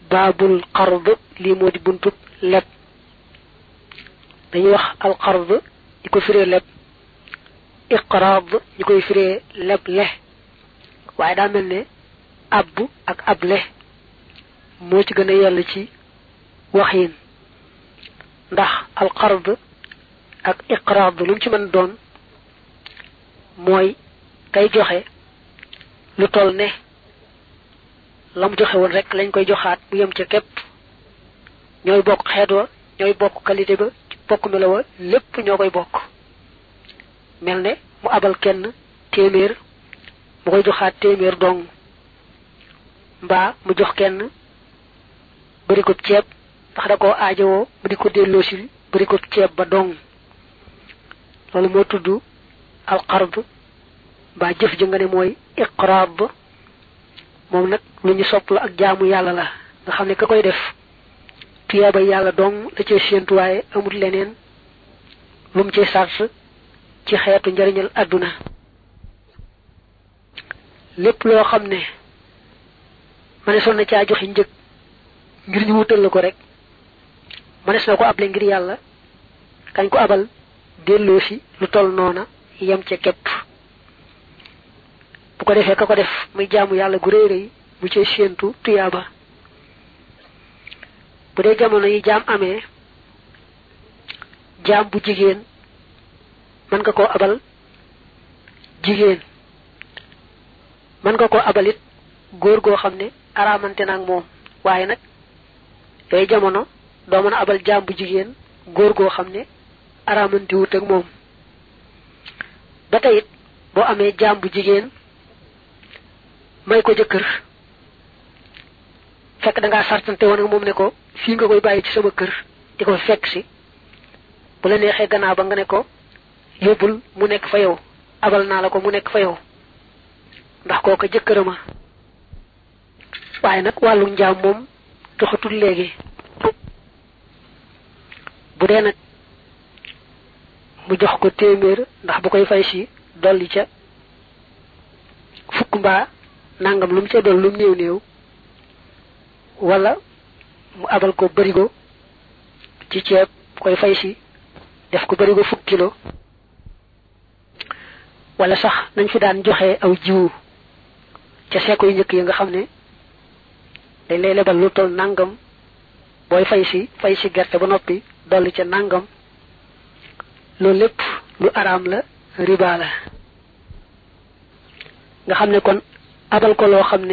baabul xard lii moo di buntub leb dañuy wax alxard ñi ko firee leb iqraad ñi koy firee leb le waaye daa mel ne abb ak able moo ci gën a yell ci waxin ndax alxard ak iqraad lu mu ci mën doon mooy kay joxe lu toll ne la mu joxe woon rek lañ koy joxaat mu yem ca képp ñooy bokk xeet wa ñooy bokk qualité ba bokk melo wa lépp ñoo koy bokk mel ne mu abal kenn téeméer mu koy joxaat téeméer dong mbaa mu jox kenn bari ko ceeb ndax da koo aajowoo mu di ko delloosil bari ko ceeb ba dong loolu moo tudd alxard mbaa jëf ji nga ne mooy iqraab moom nag lu ñu sopp la ak jaamu yàlla la nga xam ne ka koy def tuyaaba yàlla dong la cee séentu waaye amul leneen lu mu ci sars ci xeetu njariñal àdduna lépp loo xam ne manees na caa joxe njëg ngir ñu wutal la ko rek manees na ko able ngir yàlla kañ ko abal delloo si lu toll noona yem ca képp bu ko defee ka ko def muy jaamu yàlla gu rëy rëy mu cay séentu tuyaaba bu dee jamono yi jaam amee jaam bu jigéen mën nga koo abal jigéen mën nga koo abalit góor goo xam ne araamante na ak moom waaye nag yooyu jamono doo mën a abal jaam bu jigéen góor goo xam ne araamante wut ak moom ba tey it boo amee jaam bu jigéen may ko jëkkër fekk da ngaa sartante woon ak moom ne ko fii nga koy bàyyi ci sama kër di ko fekk si bu la neexee gannaaw ba nga ne ko yóbbul mu nekk fa yow abal naa la ko mu nekk fa yow ndax kooka jëkkërama waaye nag wàllu njaam moom doxatul léegi bu dee nag mu jox ko téeméer ndax bu koy fay si dolli ca fukk mbaa nangam lu mu ca doon lu mu néew néew wala mu abal ko barigo ci ceeb koy fay si def ko barigo fukk kilo wala sax nañ fi daan joxe aw jiwu ca seeko yu njëkk yi nga xam ne dañ lay lebal lu toll nangam booy fay si fay si gerte ba noppi dolli ca nangam loolu lépp lu araam la riba la nga xam ne kon abal ko loo xam ne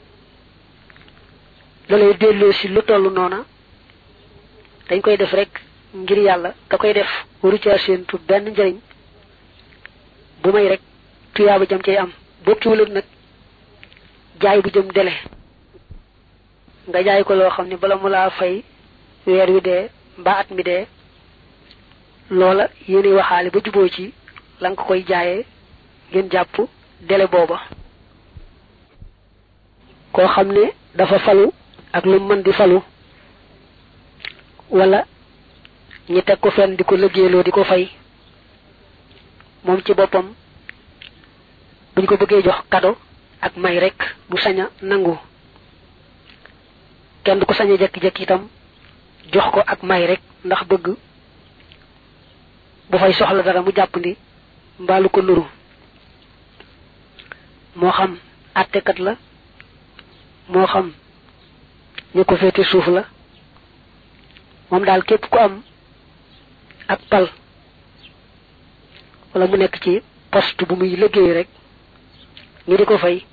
la lay delloo si lu toll noona dañ koy def rek ngir yàlla da koy def waru caa séentu benn njëriñ bu may rek tuyaaba jam cay am bokkiwulut nag jaay bu jëm dele nga jaay ko loo xam ne bala mu laa fay weer wi dee mbaa at mi dee loola yéen waxaale ba juboo ci la nga koy jaayee ngeen jàpp dele booba koo xam ne dafa falu ak lu mën di falu wala ñi teg ko fenn di ko liggéeyloo di ko fay moom ci boppam buñ ko bëggee jox kado ak may rek bu sañ a nangu kenn du ko sañ a jekki-jekki itam jox ko ak may rek ndax bëgg bu fay soxla dara mu jàpp ni mbaalu ko nuru moo xam àttekat la moo xam ñu ko féete suuf la moom daal képp ku am ak pal wala mu nekk ci poste bu muy liggéey rek ñu di ko fay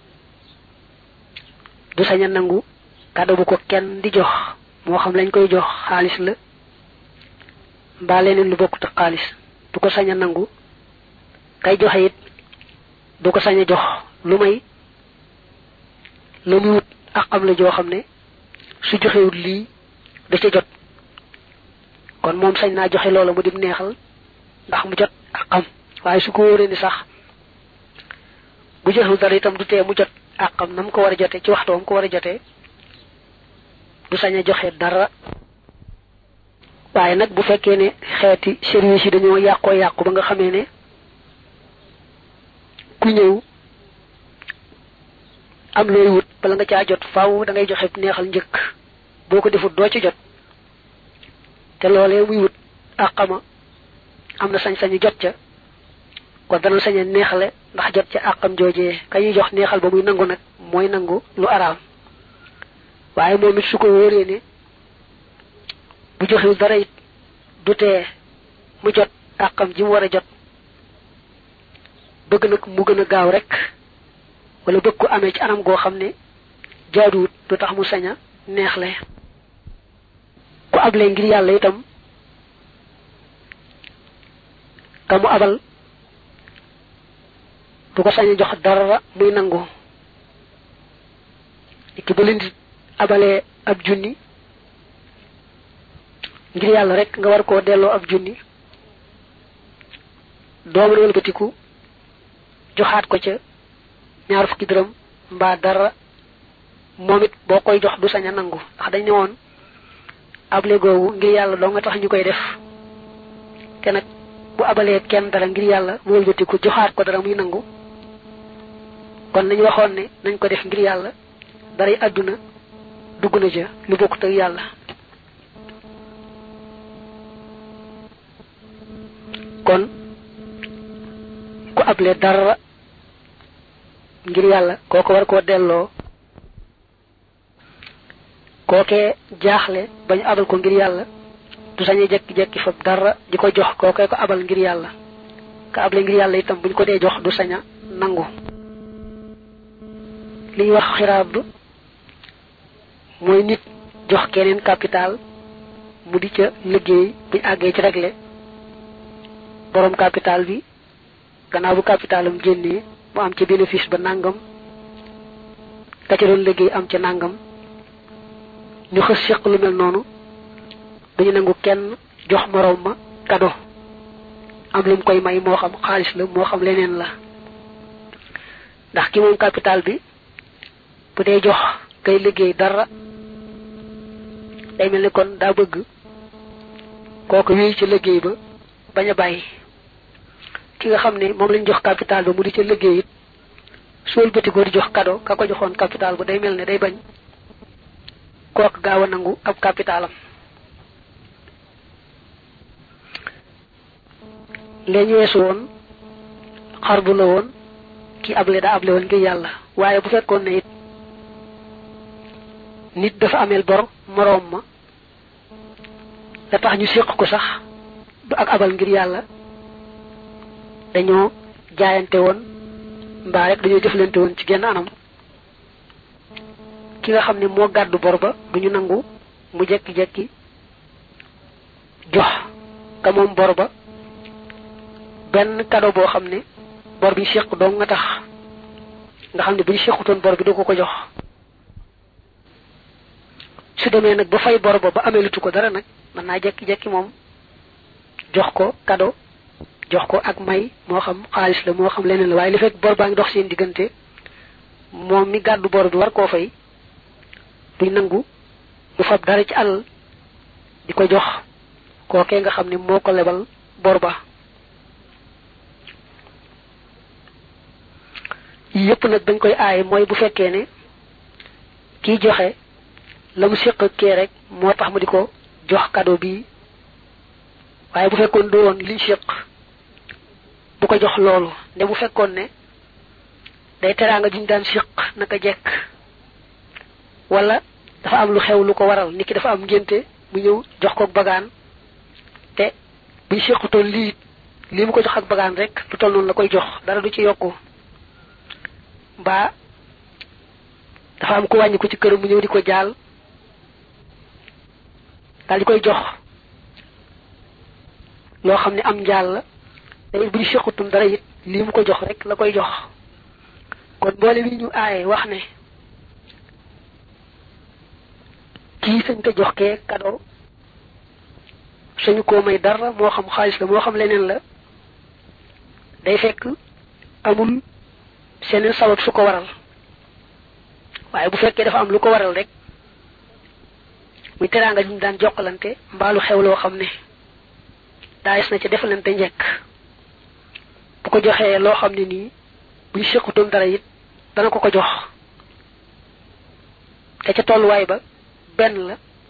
du sañ a nangu kàddu bu ko kenn di jox moo xam lañ koy jox xaalis la mbaa leneen lu bokkut ak xaalis du ko sañ a nangu kay joxe it du ko sañ a jox lu may la muy wut ak am la joo xam ne su joxewut lii da ca jot kon moom sañ naa joxe loola mu dim neexal ndax mu jot ak xam waaye su ko wóoree ni sax bu joxewul dara itam du tee mu jot ak xam na mu ko war a jotee ci waxtoom ko war a jotee du sañ a joxe dara waaye nag bu fekkee ne xeeti service yi dañoo yàqoo yàqu ba nga xamee ne ku ñëw am looy wut bala nga caa jot faaw da ngay joxe neexal njëkk boo ko defut doo ci jot te loolee muy wut àqama am na sañ-sañu jot ca kon dana sañ a neexale ndax jot ca àqam joojee ka ñuy jox neexal ba muy nangu nag mooy nangu lu araam waaye moom it su ko wóoree ne bu joxewul dara it du tee mu jot àqam ji mu war a jot bëgg nag mu gën a gaaw rek wala bëgg ko amee ci anam goo xam ne jaaduwut du tax mu sañ a neexle ku able ngir yàlla itam ka mu abal du ko sañ a jox dara muy nangu ki ba leen di abalee ab junni ngir yàlla rek nga war koo delloo ab junni doo mën wëlbatiku joxaat ko ca ñaar fukki dërëm mbaa dara moom it boo koy jox du sañ a nangu ndax dañ ne woon able googu ngir yàlla doo nga tax ñu koy def te nag bu abalee kenn dara ngir yàlla mu wëlbatiku joxaat ko dara muy nangu kon nañu waxoon ne nañ ko def ngir yàlla daray àdduna dugg na ca lu bokkut ak yàlla kon ku able dara ngir yàlla kooko war koo delloo kookee jaaxle bañu abal ko ngir yàlla du sañee jekki-jekki fab dara di ko jox kookee ko abal ngir yàlla ka able ngir yàlla itam buñ ko dee jox du saña nangu li ñuy wax xiraab mooy nit jox keneen capital mu di ca liggéey buñ àggee ci réglé borom capital bi gannaaw bu capitalam génnee mu am ca bénéfice ba nangam ka ca doon liggéey am ca nangam ñu xës séq lu mel noonu dañu nangu kenn jox moroom ma kado am lu mu koy may moo xam xaalis la moo xam leneen la ndax ki moom capital bi bu dee jox kay liggéey dara day mel ni kon daa bëgg kooku wéy ci liggéey ba bañ a bàyyi ki nga xam ne moom lañ jox capital ba mu di ca liggéey it suul bëti ko di jox kado ka ko joxoon capital ba day mel ne day bañ kooku gaaw a nangu ab capitalam lee ñu weesu woon xar bu la woon ki able daa able woon ngir yàlla waaye bu fekkoon ne it nit dafa ameel bor moroom ma da tax ñu séq ko sax du ak abal ngir yàlla dañoo jaayante woon mbaa rek dañoo jëflante woon ci genn anam ki nga xam ne moo gàddu bor ba du ñu nangu mu jekki-jekki jox ka moom bor ba benn kado boo xam ne bor bi séq dong nga tax nga xam ne bu ñu séqutoon bor bi du ko ko jox su demee nag ba fay bor ba ba ameelutu ko dara nag mën naa jekki-jekki moom jox ko kado jox ko ak may moo xam xaalis la moo xam leneen la waaye li fekk bor baa ngi dox seen diggante moom mi gàddu bor bi war koo fay duñ nangu mu fab dara ci àll di ko jox kookee nga xam ne moo ko lebal bor ba yépp nag dañ koy aaye mooy bu fekkee ne kiy joxe la mu séq ak kee rek moo tax mu di ko jox cadeau bi waaye bu fekkoon du woon liñ séq bu ko jox loolu nde bu fekkoon ne day teraanga juñ daan séq naka jekk wala dafa am lu xew lu ko waral nit ki dafa am ngénte mu ñëw jox ko bagaan te buñ séqutoon lii lii mu ko jox ak bagaan rek lu toll noonu la koy jox dara du ci yokku mbaa dafa am ku wàññi ko ci këram mu ñëw di ko jaal daal di koy jox loo xam ne am njaal la te it bu ñu séqutum dara it lii mu ko jox rek la koy jox kon boole bi ñu aaye wax ne kii sañ ko jox kee cadeau suñu koo may dara moo xam xaalis la moo xam leneen la day fekk amul seneen sabab su ko waral waaye bu fekkee dafa am lu ko waral rek muy teraanga ñu daan jokkalante mbaalu xew loo xam ne daayis na ca defalante njekk bu ko joxee loo xam ne nii buñ séqutoon dara it dana ko ko jox te ca tolluwaay ba benn la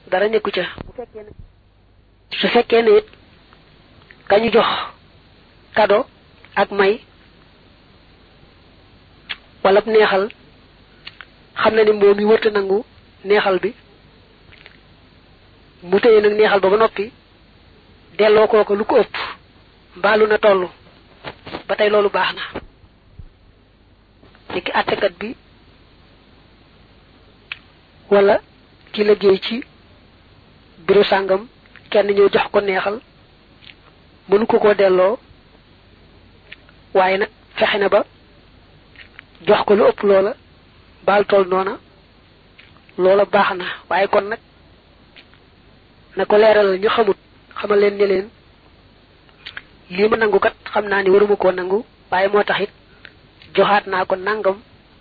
dara nekku ca su fekkee ne it kañu jox kado ak may wala neexal xam na ni moom yi wërta nangu neexal bi mu téye nag neexal ba ba noppi delloo kooko lu ko ëpp mbaalu na toll ba tey loolu baax na niki àttekat bi wala ci liggéey ci bureau sàngam kenn ñëw jox ko neexal mënu ko ko delloo waaye nag fexe na ba jox ko lu ëpp loola baal tool noona loola baax na waaye kon nag na ko leeralal ñu xamut xamal leen ne leen lii ma nangu kat xam naa ni waruma koo nangu waaye moo tax it joxaat naa ko nangam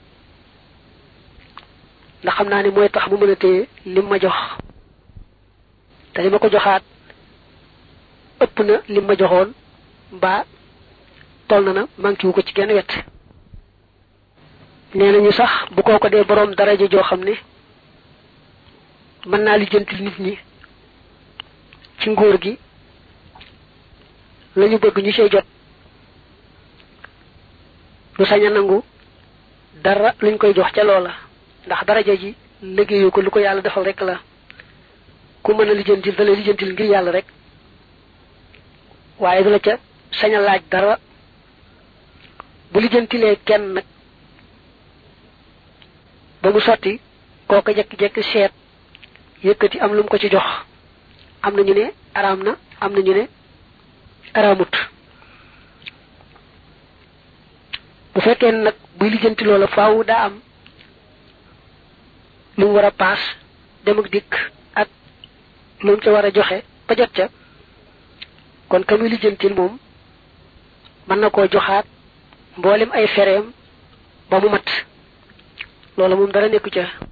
ndax xam naa ni mooy tax mu mën a téye lim ma jox te li ma ko joxaat ëpp na lim ma joxoon mbaa toll na na manqué wu ko ci genn wet nee nañu sax bu kooko dee boroom daraja joo xam ne mën naa lijjantil nit ñi ci nguur gi lañu bëgg ñu cey jot lu sañ a nangu dara luñ koy jox ca loola ndax daraja ji liggéeyu ko lu ko yàlla defal rek la ku mën a lijjantil da lay lijjantil ngir yàlla rek waaye du la ca sañ a laaj dara bu lijjantilee kenn nag ba mu sotti kooka jekki-jekki seet yëkkati am lu mu ko ci jox am na ñu ne araam na am na ñu ne araamut bu fekkee nag buy lijjanti loola faaw daa am lu mu war a paas dem ak dikk ak lu mu ca war a joxe ba jot ca kon ka muy lijjantil moom mën na koo joxaat mboolem ay fereem ba mu mat loola moom dara nekku ca